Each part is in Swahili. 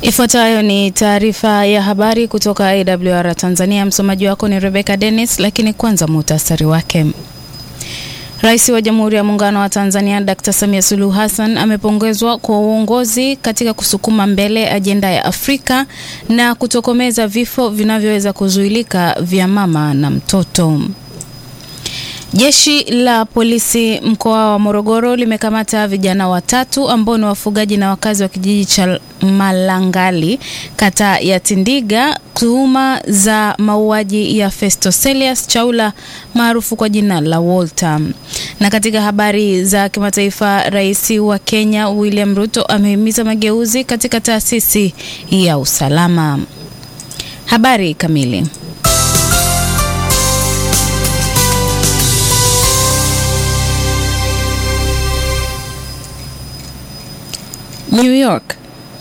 Ifuatayo ni taarifa ya habari kutoka AWR Tanzania. Msomaji wako ni Rebecca Dennis, lakini kwanza muhtasari wake. Rais wa Jamhuri ya Muungano wa Tanzania Dr. Samia Suluhu Hassan amepongezwa kwa uongozi katika kusukuma mbele ajenda ya Afrika na kutokomeza vifo vinavyoweza kuzuilika vya mama na mtoto. Jeshi la polisi mkoa wa Morogoro limekamata vijana watatu ambao ni wafugaji na wakazi wa kijiji cha Malangali kata ya Tindiga tuhuma za mauaji ya Festo Celius Chaula maarufu kwa jina la Walter. Na katika habari za kimataifa, Rais wa Kenya William Ruto amehimiza mageuzi katika taasisi ya usalama. Habari kamili New York.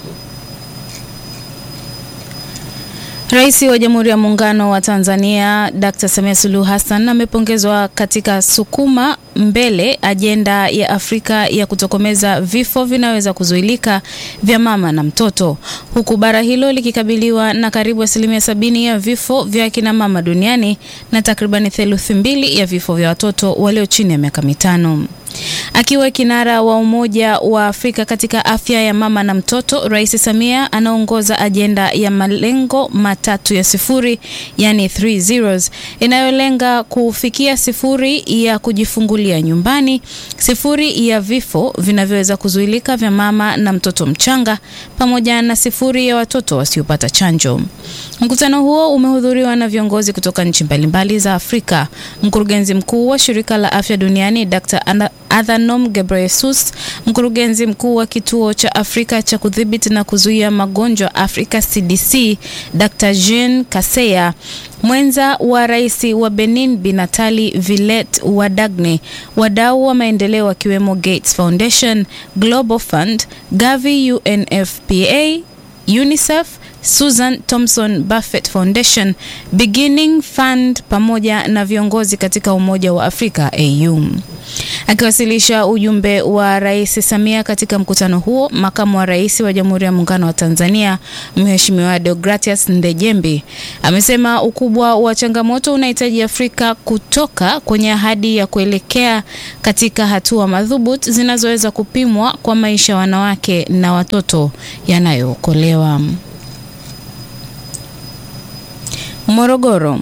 Rais wa Jamhuri ya Muungano wa Tanzania Dr. Samia Suluhu Hassan amepongezwa katika sukuma mbele ajenda ya Afrika ya kutokomeza vifo vinaweza kuzuilika vya mama na mtoto, huku bara hilo likikabiliwa na karibu asilimia sabini ya vifo vya kina mama duniani na takribani theluthi mbili ya vifo vya watoto walio chini ya miaka mitano. Akiwa kinara wa Umoja wa Afrika katika afya ya mama na mtoto, Rais Samia anaongoza ajenda ya malengo matatu ya sifuri, yani three zeros, inayolenga kufikia sifuri ya kujifungulia nyumbani, sifuri ya vifo vinavyoweza kuzuilika vya mama na mtoto mchanga, pamoja na sifuri ya watoto wasiopata chanjo. Mkutano huo umehudhuriwa na viongozi kutoka nchi mbalimbali za Afrika. Mkurugenzi mkuu wa Shirika la Afya Duniani Dr. Adhanom Ghebreyesus, mkurugenzi mkuu wa kituo cha Afrika cha kudhibiti na kuzuia magonjwa Afrika CDC, Dr. Jean Kaseya, mwenza wa rais wa Benin Bi Natali Villet Wadagne, wadau wa maendeleo wakiwemo Gates Foundation, Global Fund, Gavi, UNFPA, UNICEF, Susan Thompson Buffett Foundation, Beginning Fund pamoja na viongozi katika Umoja wa Afrika AU. Akiwasilisha ujumbe wa Rais Samia katika mkutano huo, makamu wa rais wa Jamhuri ya Muungano wa Tanzania Mheshimiwa Deogratias Ndejembi amesema ukubwa wa changamoto unahitaji Afrika kutoka kwenye ahadi ya kuelekea katika hatua madhubuti zinazoweza kupimwa kwa maisha ya wanawake na watoto yanayookolewa. Morogoro.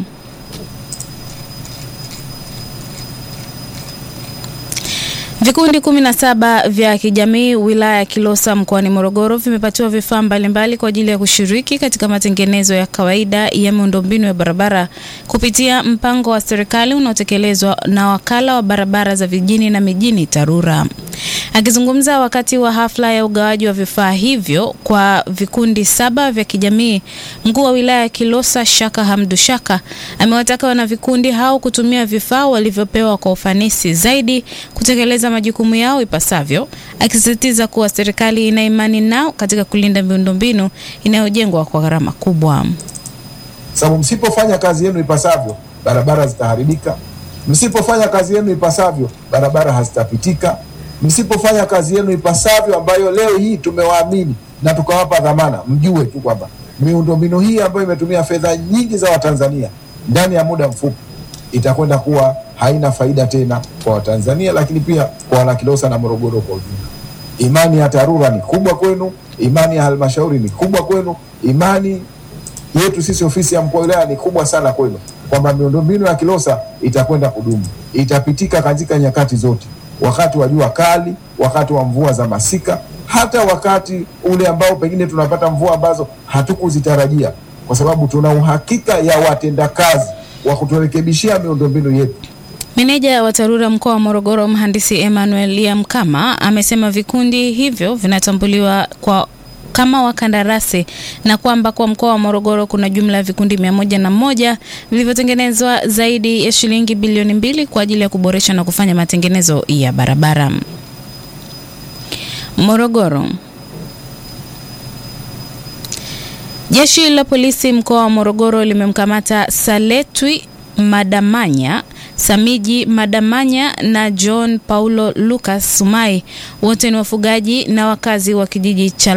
Vikundi kumi na saba vya kijamii wilaya ya Kilosa mkoani Morogoro vimepatiwa vifaa mbalimbali kwa ajili ya kushiriki katika matengenezo ya kawaida ya miundombinu ya barabara kupitia mpango wa serikali unaotekelezwa na wakala wa barabara za vijijini na mijini TARURA. Akizungumza wakati wa hafla ya ugawaji wa vifaa hivyo kwa vikundi saba vya kijamii, mkuu wa wilaya ya Kilosa Shaka Hamdu Shaka amewataka wanavikundi hao kutumia vifaa walivyopewa kwa ufanisi zaidi kutekeleza majukumu yao ipasavyo, akisisitiza kuwa serikali ina imani nao katika kulinda miundombinu inayojengwa kwa gharama kubwa. Sababu msipofanya kazi yenu ipasavyo, barabara zitaharibika. Msipofanya kazi yenu ipasavyo, barabara hazitapitika. Msipofanya kazi yenu ipasavyo, ambayo leo hii tumewaamini na tukawapa dhamana, mjue tu kwamba miundombinu hii ambayo imetumia fedha nyingi za Watanzania ndani ya muda mfupi itakwenda kuwa haina faida tena kwa Watanzania, lakini pia kwa wanakilosa na Morogoro kwa ujumla. Imani ya TARURA ni kubwa kwenu, imani ya halmashauri ni kubwa kwenu, imani yetu sisi ofisi ya mkuu wa wilaya ni kubwa sana kwenu, kwamba miundombinu ya Kilosa itakwenda kudumu, itapitika katika nyakati zote, wakati wa jua kali, wakati wa mvua za masika, hata wakati ule ambao pengine tunapata mvua ambazo hatukuzitarajia, kwa sababu tuna uhakika ya watendakazi wa kuturekebishia miundombinu yetu. Meneja wa TARURA mkoa wa Morogoro, mhandisi Emmanuel Liamkama amesema vikundi hivyo vinatambuliwa kwa kama wakandarasi na kwamba kwa mkoa wa Morogoro kuna jumla ya vikundi mia moja na moja vilivyotengenezwa zaidi ya shilingi bilioni mbili kwa ajili ya kuboresha na kufanya matengenezo ya barabara. Morogoro. Jeshi la polisi mkoa wa Morogoro limemkamata Saletwi Madamanya Samiji Madamanya na John Paulo Lucas Sumai, wote ni wafugaji na wakazi wa kijiji cha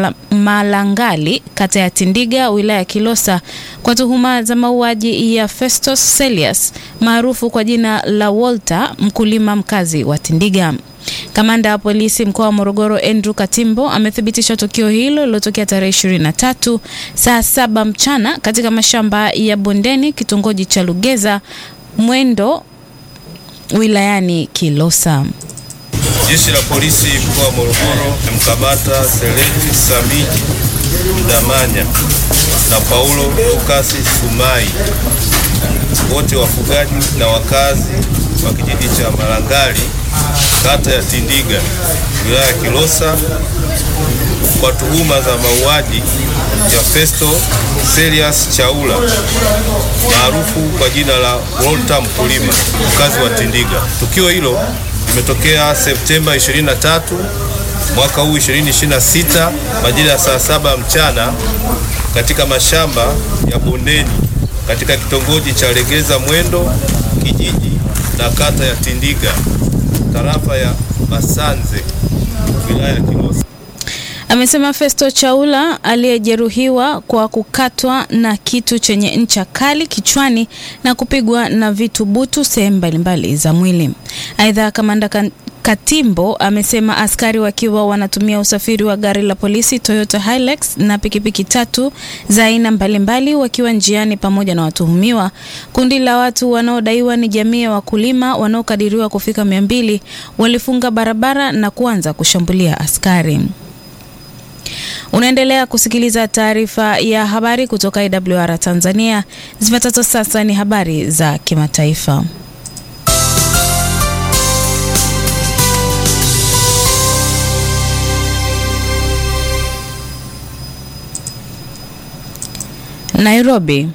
Malangali, kata ya Tindiga, wilaya ya Kilosa kwa tuhuma za mauaji ya Festus Celius maarufu kwa jina la Walter, mkulima mkazi wa Tindiga. Kamanda wa polisi mkoa wa Morogoro Andrew Katimbo amethibitisha tukio hilo lilotokea tarehe 23 saa saba mchana katika mashamba ya Bondeni, kitongoji cha Lugeza Mwendo, wilayani Kilosa. Jeshi la polisi mkoa wa Morogoro limemkamata Seleti Sami Mdamanya na Paulo Lukasi Sumai, wote wafugaji na wakazi wa kijiji cha Malangali kata ya Tindiga wilaya ya Kilosa kwa tuhuma za mauaji ya Festo Celius Chaula maarufu kwa jina la Walter mkulima mkazi wa Tindiga. Tukio hilo limetokea Septemba 23 mwaka huu 2026 majira ya saa saba mchana katika mashamba ya Bondeni katika kitongoji cha Legeza Mwendo kijiji na kata ya Tindiga tarafa ya Masanze wilaya ya Kilosa. Amesema Festo Chaula aliyejeruhiwa kwa kukatwa na kitu chenye ncha kali kichwani na kupigwa na vitu butu sehemu mbalimbali za mwili. Aidha, kamanda Katimbo amesema askari wakiwa wanatumia usafiri wa gari la polisi Toyota Hilux na pikipiki tatu za aina mbalimbali wakiwa njiani pamoja na watuhumiwa. Kundi la watu wanaodaiwa ni jamii ya wakulima wanaokadiriwa kufika mia mbili walifunga barabara na kuanza kushambulia askari. Unaendelea kusikiliza taarifa ya habari kutoka IWR Tanzania. Zifuatazo sasa ni habari za kimataifa. Nairobi.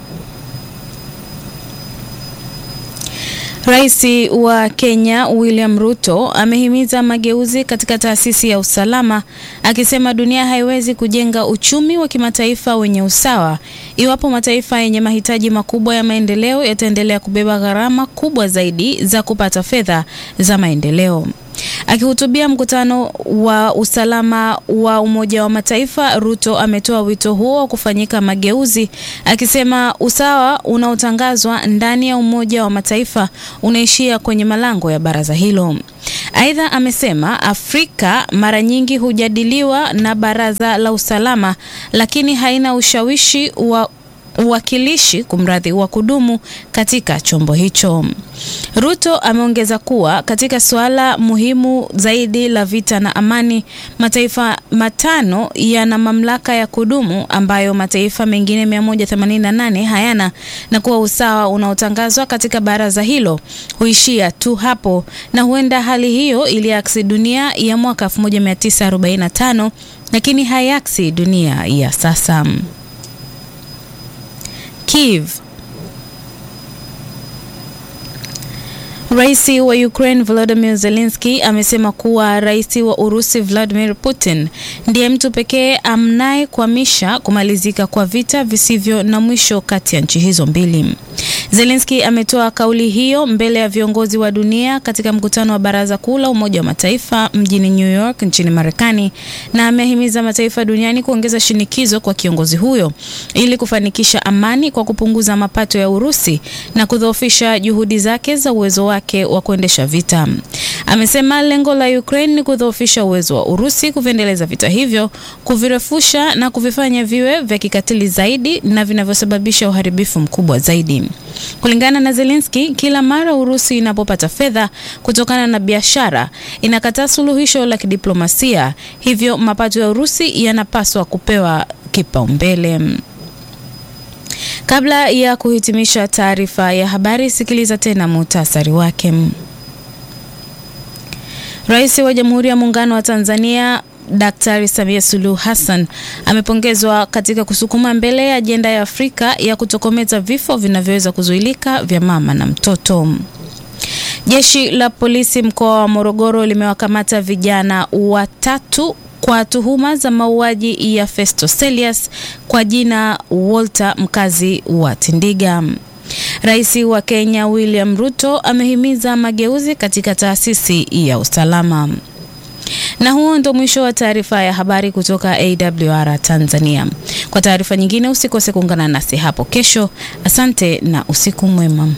Rais wa Kenya William Ruto amehimiza mageuzi katika taasisi ya usalama akisema dunia haiwezi kujenga uchumi wa kimataifa wenye usawa iwapo mataifa yenye mahitaji makubwa ya maendeleo yataendelea kubeba gharama kubwa zaidi za kupata fedha za maendeleo. Akihutubia mkutano wa usalama wa Umoja wa Mataifa, Ruto ametoa wito huo wa kufanyika mageuzi, akisema usawa unaotangazwa ndani ya Umoja wa Mataifa unaishia kwenye malango ya baraza hilo. Aidha, amesema Afrika mara nyingi hujadiliwa na Baraza la Usalama, lakini haina ushawishi wa uwakilishi kumradhi wa kudumu katika chombo hicho. Ruto ameongeza kuwa katika suala muhimu zaidi la vita na amani, mataifa matano yana mamlaka ya kudumu ambayo mataifa mengine 188 hayana, na kuwa usawa unaotangazwa katika baraza hilo huishia tu hapo, na huenda hali hiyo iliaksi dunia ya mwaka 1945 lakini haiaksi dunia ya sasa. Kiev. Rais wa Ukraine Volodymyr Zelensky amesema kuwa rais wa Urusi Vladimir Putin ndiye mtu pekee amnayekwamisha kumalizika kwa vita visivyo na mwisho kati ya nchi hizo mbili. Zelensky ametoa kauli hiyo mbele ya viongozi wa dunia katika mkutano wa Baraza Kuu la Umoja wa Mataifa mjini New York nchini Marekani na amehimiza mataifa duniani kuongeza shinikizo kwa kiongozi huyo ili kufanikisha amani kwa kupunguza mapato ya Urusi na kudhoofisha juhudi zake za uwezo wake wa kuendesha vita. Amesema lengo la Ukraine ni kudhoofisha uwezo wa Urusi kuviendeleza vita hivyo, kuvirefusha na kuvifanya viwe vya kikatili zaidi na vinavyosababisha uharibifu mkubwa zaidi. Kulingana na Zelensky, kila mara Urusi inapopata fedha kutokana na biashara inakataa suluhisho la kidiplomasia, hivyo mapato ya Urusi yanapaswa kupewa kipaumbele. Kabla ya kuhitimisha taarifa ya habari, sikiliza tena muhtasari wake. Rais wa Jamhuri ya Muungano wa Tanzania Daktari Samia Suluhu Hassan amepongezwa katika kusukuma mbele ya ajenda ya Afrika ya kutokomeza vifo vinavyoweza kuzuilika vya mama na mtoto. Jeshi la polisi mkoa wa Morogoro limewakamata vijana watatu kwa tuhuma za mauaji ya Festo Celius kwa jina Walter mkazi wa Tindiga. Rais wa Kenya William Ruto amehimiza mageuzi katika taasisi ya usalama. Na huo ndo mwisho wa taarifa ya habari kutoka AWR Tanzania. Kwa taarifa nyingine usikose kuungana nasi hapo kesho. Asante na usiku mwema.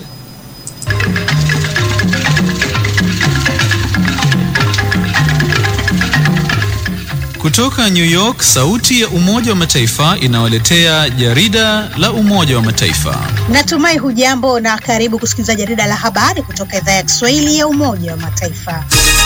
Kutoka New York, sauti ya Umoja wa Mataifa inawaletea jarida la Umoja wa Mataifa. Natumai hujambo na karibu kusikiliza jarida la habari kutoka idhaa ya Kiswahili ya Umoja wa Mataifa.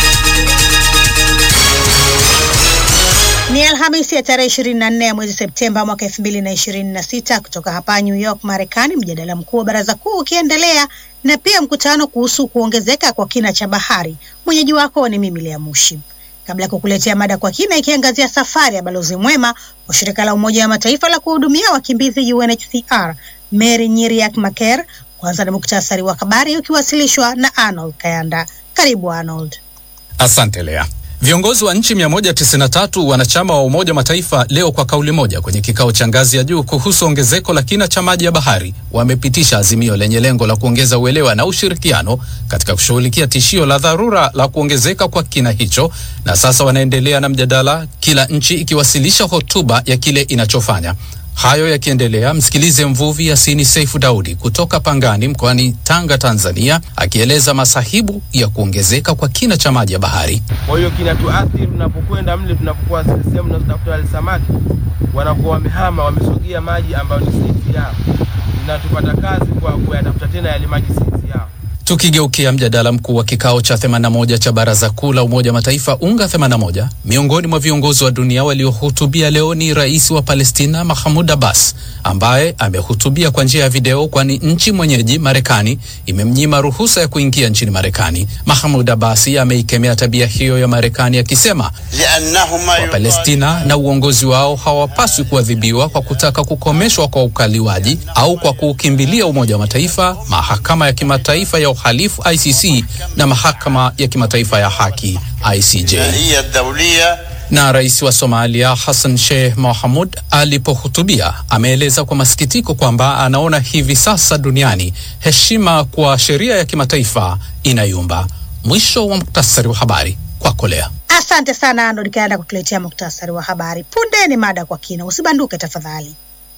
Ni Alhamisi ya tarehe 24 ya mwezi Septemba mwaka 2026 kutoka hapa New York, Marekani, mjadala mkuu wa Baraza Kuu ukiendelea na pia mkutano kuhusu kuongezeka kwa kina cha bahari. Mwenyeji wako ni mimi Lea Mushi. Kabla ya kukuletea mada kwa kina ikiangazia safari ya balozi mwema wa shirika la Umoja wa Mataifa la kuhudumia wakimbizi UNHCR Mary Nyiriak Maker, kwanza na muktasari wa habari ukiwasilishwa na Arnold Kayanda. Karibu Arnold. Asante Lea. Viongozi wa nchi 193 wanachama wa Umoja wa Mataifa leo kwa kauli moja kwenye kikao cha ngazi ya juu kuhusu ongezeko la kina cha maji ya bahari wamepitisha azimio lenye lengo la kuongeza uelewa na ushirikiano katika kushughulikia tishio la dharura la kuongezeka kwa kina hicho, na sasa wanaendelea na mjadala, kila nchi ikiwasilisha hotuba ya kile inachofanya. Hayo yakiendelea, msikilize mvuvi Yasini Seifu Daudi kutoka Pangani mkoani Tanga, Tanzania, akieleza masahibu ya kuongezeka kwa kina cha maji ya bahari. Kwa hiyo kinatuathiri tunapokwenda mle, tunapokuwa sehemu tunazotafuta wale samaki, wanakuwa wamehama, wamesogea maji ambayo ni saizi yao, inatupata kazi kwa kuyatafuta tena yale maji saizi yao. Tukigeukia mjadala mkuu wa kikao cha 81 cha Baraza Kuu la Umoja wa Mataifa UNGA 81, miongoni mwa viongozi wa dunia waliohutubia leo ni rais wa Palestina Mahmud Abbas ambaye amehutubia kwa njia ya video, kwani nchi mwenyeji Marekani imemnyima ruhusa ya kuingia nchini Marekani. Mahmud Abbas ameikemea tabia hiyo ya Marekani akisema Wapalestina na uongozi wao hawapaswi kuadhibiwa kwa kutaka kukomeshwa kwa ukaliwaji au kwa kuukimbilia Umoja wa Mataifa, mahakama ya kimataifa ya uhalifu ICC na mahakama ya kimataifa ya haki ICJ. Na rais wa Somalia Hassan Sheikh Mohamud alipohutubia ameeleza kwa masikitiko kwamba anaona hivi sasa duniani heshima kwa sheria ya kimataifa inayumba. Mwisho wa muktasari wa habari kwako Lea. Asante sana Arnold Kayanda kutuletea muktasari wa habari. Punde ni mada kwa kina, usibanduke tafadhali.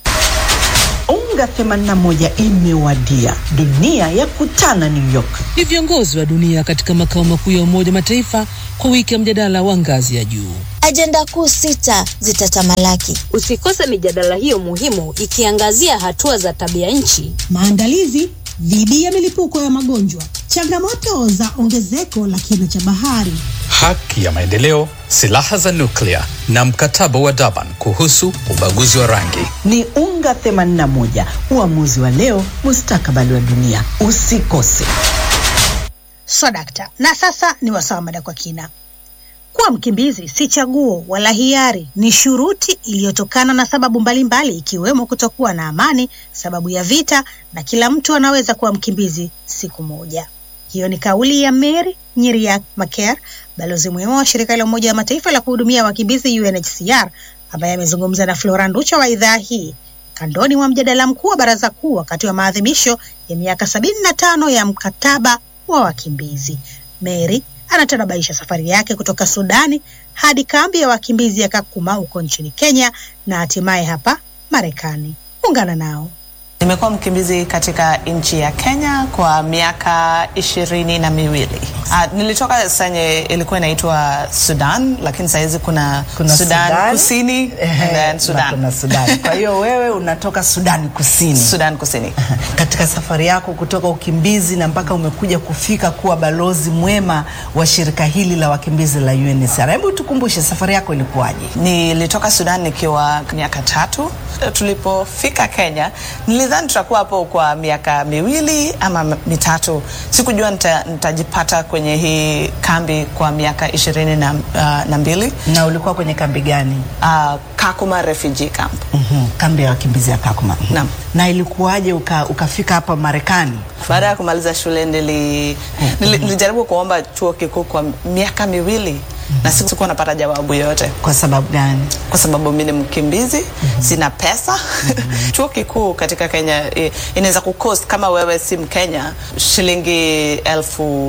UNGA 81 imewadia, dunia ya kutana New York. Ni viongozi wa dunia katika makao makuu ya Umoja wa Mataifa kwa wiki ya mjadala wa ngazi ya juu. Ajenda kuu sita zitatamalaki. Usikose mijadala hiyo muhimu ikiangazia hatua za tabia nchi, maandalizi dhidi ya milipuko ya magonjwa, changamoto za ongezeko la kina cha bahari, haki ya maendeleo, silaha za nuklia na mkataba wa Durban kuhusu ubaguzi wa rangi. Ni UNGA 81, uamuzi wa leo, mustakabali wa dunia. Usikose. Swadakta. Na sasa ni wasawa mada kwa kina. Kuwa mkimbizi si chaguo wala hiari, ni shuruti iliyotokana na sababu mbalimbali mbali, ikiwemo kutokuwa na amani, sababu ya vita, na kila mtu anaweza kuwa mkimbizi siku moja. Hiyo ni kauli ya Mary Nyiriak Maker, balozi mwema wa shirika la Umoja wa Mataifa la kuhudumia wakimbizi UNHCR, ambaye amezungumza na Flora Nducha wa idhaa hii kandoni mwa mjadala mkuu wa Baraza Kuu wakati wa maadhimisho ya miaka sabini na tano ya mkataba wa wakimbizi. Mary anatanabaisha safari yake kutoka Sudani hadi kambi ya wakimbizi ya Kakuma huko nchini Kenya na hatimaye hapa Marekani. Ungana nao. Nimekuwa mkimbizi katika nchi ya Kenya kwa miaka ishirini na miwili. Uh, nilitoka senye ilikuwa inaitwa Sudan, lakini sahizi kuna, kuna Sudan, Sudan Kusini and then Sudan. kuna Sudan. Kwa hiyo wewe unatoka Sudan Kusini. Sudan Kusini. Katika safari yako kutoka ukimbizi na mpaka umekuja kufika kuwa balozi mwema wa shirika hili la wakimbizi la UNHCR, hebu tukumbushe safari yako ilikuwaje? Nilitoka Sudan nikiwa miaka tatu. Tulipofika Kenya nilidhani tutakuwa hapo kwa miaka miwili ama mitatu. Sikujua nita, nitajipata kwenye hii kambi kwa miaka ishirini na, uh, na mbili. Na ulikuwa kwenye kambi gani? Uh, Kakuma Refugee Camp. Mm-hmm. Kambi ya wakimbizi ya Kakuma. Naam. Na ilikuwaje uka, ukafika hapa Marekani? Baada ya kumaliza shule nili, nili, nilijaribu kuomba chuo kikuu kwa miaka miwili Mm -hmm. na sikuwa napata jawabu yoyote. Kwa sababu gani? Kwa sababu mimi ni mkimbizi mm -hmm. sina pesa mm -hmm. chuo kikuu katika Kenya inaweza kukost kama wewe si Mkenya shilingi elfu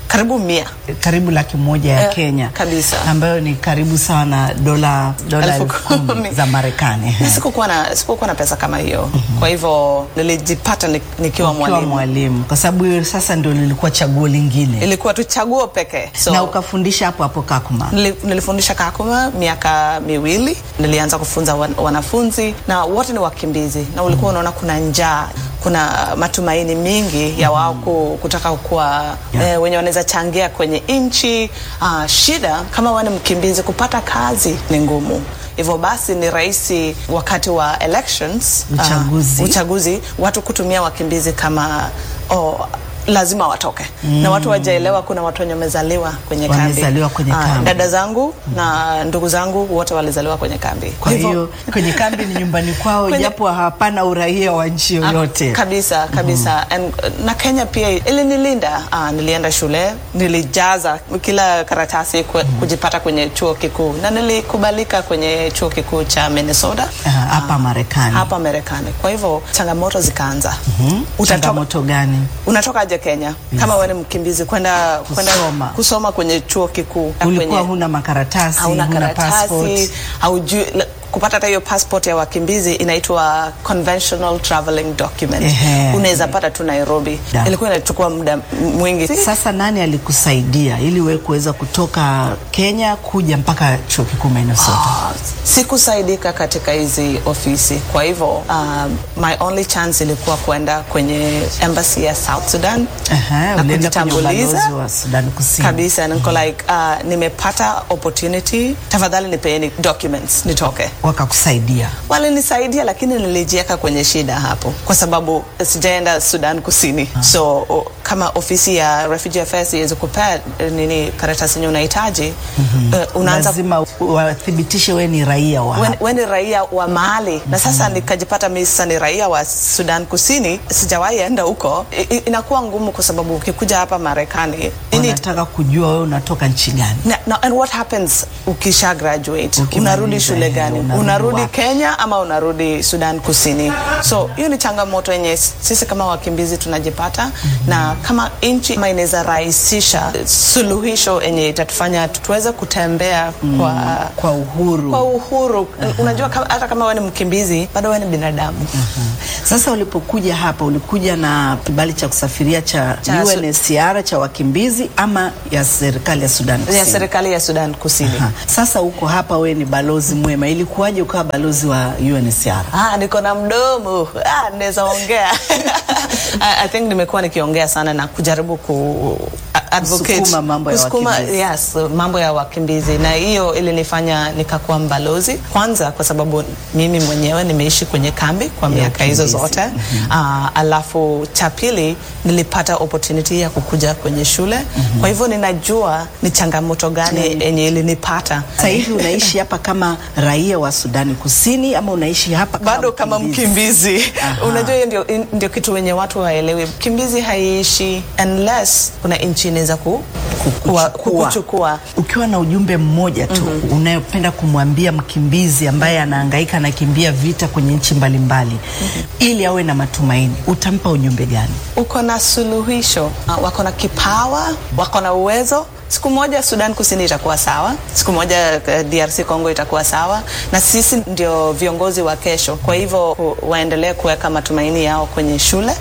karibu mia karibu laki moja ya Eh, Kenya kabisa. ambayo ni karibu sawa na dola dola Elfu elfu kumi kumi. za Marekani. Na sikukuwa na sikukuwa na pesa kama hiyo kwa hivyo nilijipata ni- nikiwa Ukiwa mwalimu mwalimu, kwa sababu hiyo sasa ndio lilikuwa chaguo lingine, ilikuwa tu chaguo pekee so, na ukafundisha hapo hapo Kakuma. Nili- nilifundisha Kakuma miaka miwili. Nilianza kufunza wan, wanafunzi na wote ni wakimbizi, na ulikuwa unaona kuna njaa, kuna matumaini mingi ya wao ku- kutaka kuwa eh, wenye wanaweza changia kwenye nchi. Uh, shida kama wewe ni mkimbizi, kupata kazi ni ngumu. Hivyo basi ni rahisi wakati wa elections, ah, Uchaguzi. uchaguzi watu kutumia wakimbizi kama oh, lazima watoke Mm. na watu wajaelewa kuna watu wenye wamezaliwa kwenye kambi. Wamezaliwa kwenye Ah, kambi. dada zangu na ndugu zangu wote walizaliwa kwenye kambi. Kwa hiyo kwenye kambi ni nyumbani kwao, Kwenye- japo hapana uraia wa nchi yoyote. Ah, kabisa kabisa And, uh, na Kenya pia ilinilinda. Ah, nilienda shule, nilijaza kila karatasi kwe, kujipata kwenye chuo kikuu na nilikubalika kwenye chuo kikuu cha Minnesota Ah, hapa Marekani. hapa Marekani. Kwa hivyo changamoto zikaanza. Mhm. Utatoka- Changamoto gani? Unatoka aje Kenya kama wewe ni mkimbizi kwenda kwenda Kusoma. kusoma kwenye chuo kikuu na Ulikuwa kwenye- huna makaratasi, hauna huna karatasi passport. haujui la- kupata hata hiyo passport ya wakimbizi inaitwa conventional traveling document Ehe. unaweza pata tu Nairobi Da. ilikuwa inachukua muda m- mwingi Sasa nani alikusaidia ili wewe kuweza kutoka Kenya kuja mpaka chuo kikuu Minnesota? sikusaidika katika hizi ofisi kwa hivyo um, my only chance ilikuwa kwenda kwenye embassy ya South Sudan Aha, na ulienda kwenye kujitambuliza ubalozi wa Sudan Kusini. kabisa niko like uh, nimepata opportunity tafadhali nipeeni documents nitoke Wakakusaidia. walinisaidia lakini nilijieka kwenye shida hapo kwa sababu sijaenda Sudan Kusini so o, kama ofisi ya refugee affairs iweze kupea eh, nini karatasi yenye unahitaji eh, unaanza Lazima wathibitishe wewe ni raia wa we, hapa. we ni raia wa mahali na sasa nikajipata mimi sasa ni raia wa Sudan Kusini sijawahi enda huko I, i- inakuwa ngumu kwa sababu ukikuja hapa Marekani ini- Wanataka kujua wewe unatoka nchi gani. na, na, and what happens ukisha graduate Ukimaliza, unarudi shule eh, gani unarudi unarudi wapi? Kenya ama unarudi Sudan Kusini so hiyo ni changamoto yenye sisi kama wakimbizi tunajipata na kama nchi ama inaweza rahisisha suluhisho yenye itatufanya tuweze kutembea kwa kwa uhuru kwa uhuru unajua kama, hata kama wewe ni mkimbizi bado wewe ni binadamu Sasa ulipokuja hapa ulikuja na kibali cha kusafiria cha, Cha su- UNHCR cha wakimbizi ama ya serikali ya Sudan Kusini? ya serikali ya Sudan Kusini Aha. Sasa uko hapa, wewe ni balozi mwema, ilikuwaje ukawa balozi wa UNHCR? Ah, niko na mdomo ah, naweza ongea I, I think nimekuwa nikiongea sana na kujaribu ku a- advocate Kusukuma mambo ya kusukuma, wakimbizi. yes, mambo ya wakimbizi na hiyo ilinifanya nikakuwa mbalozi kwanza kwa sababu mimi mwenyewe nimeishi kwenye kambi kwa miaka hizo wakimbizi. zote Ah, alafu cha pili nilipata opportunity ya kukuja kwenye shule kwa hivyo ninajua ni changamoto gani yenye ilinipata Sasa hivi unaishi hapa kama raia wa Sudani Kusini ama unaishi hapa kama bado kama mkimbizi Aha. unajua hiyo ndio, in- ndio kitu wenye watu waelewi mkimbizi haiishi unless kuna nchi inaweza ku, kuwa- kukuchukua Ukiwa na ujumbe mmoja tu mm-hmm. unayopenda kumwambia mkimbizi ambaye anahangaika anakimbia vita kwenye nchi mbalimbali mm-hmm. ili awe na matumaini, utampa ujumbe gani? uko na suluhisho Ah, wako na kipawa wako na uwezo siku moja Sudan Kusini itakuwa sawa, siku moja eh, DRC Congo itakuwa sawa, na sisi ndio viongozi wa kesho. Kwa hivyo ku- waendelee kuweka matumaini yao kwenye shule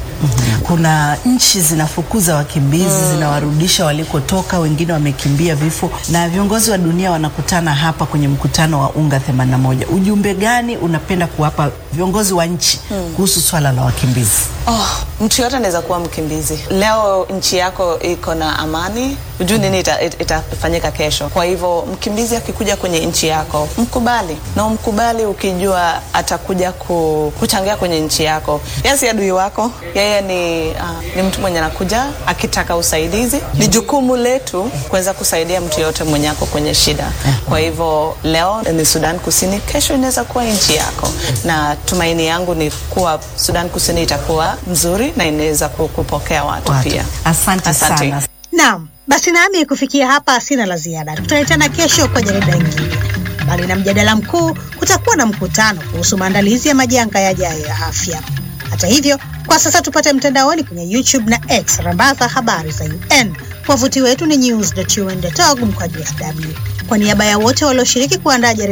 Kuna nchi zinafukuza wakimbizi zinawarudisha walikotoka, wengine wamekimbia vifo, na viongozi wa dunia wanakutana hapa kwenye mkutano wa UNGA 81. Ujumbe gani unapenda kuwapa viongozi wa nchi kuhusu swala la wakimbizi? Oh, mtu yote anaweza kuwa mkimbizi. Leo nchi yako iko na amani, hujui nini ita- it- itafanyika kesho. Kwa hivyo mkimbizi akikuja kwenye nchi yako, mkubali na umkubali ukijua atakuja ku, kuchangia kwenye nchi yako. Yeye si adui wako, yeye ni, uh, ni mtu mwenye anakuja akitaka usaidizi. Ni jukumu letu kuweza kusaidia mtu yote mwenye ako kwenye shida. Kwa hivyo leo ni Sudan Kusini, kesho inaweza kuwa nchi yako, na tumaini yangu ni kuwa Sudan Kusini itakuwa mzuri na inaweza ku- kupokea watu, Watu. pia. Asante, Asante. sana. Naam, basi nami kufikia hapa sina la ziada. Tutaitana kesho kwa jarida lingine. Mbali na mjadala mkuu, kutakuwa na mkutano kuhusu maandalizi ya majanga yajayo ya afya. Hata hivyo, kwa sasa tupate mtandaoni kwenye YouTube na X rambaza habari za UN Wavuti wetu ni news.un.org mkwaju sw. Kwa niaba ya wote walioshiriki kuandaa jarida